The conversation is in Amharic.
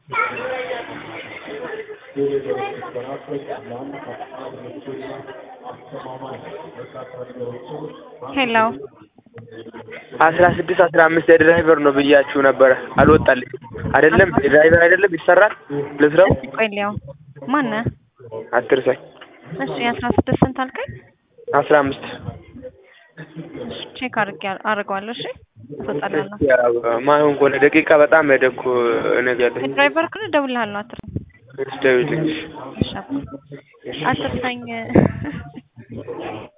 ሄሎ አስራ ስድስት አስራ አምስት የድራይቨር ነው ብያችሁ ነበረ አልወጣልኝም። አይደለም የድራይቨር አይደለም ይሰራል ልስራው ቆይ ሊያው ማነህ? አትርሳኝ። እሺ የአስራ ስድስት ስንት አልከኝ? አስራ አምስት እሺ ቼክ አድርጌ አደርገዋለሁ። እሺ ትወጣላለህ። ማይሆን ከሆነ ደቂቃ በጣም ሄደ እኮ ነገር ያለኝ ድራይቨር ከሆነ እደውልልሃለሁ። አትርሳኝ። ደውልልኝ። እሺ አባ አትርሳኝ።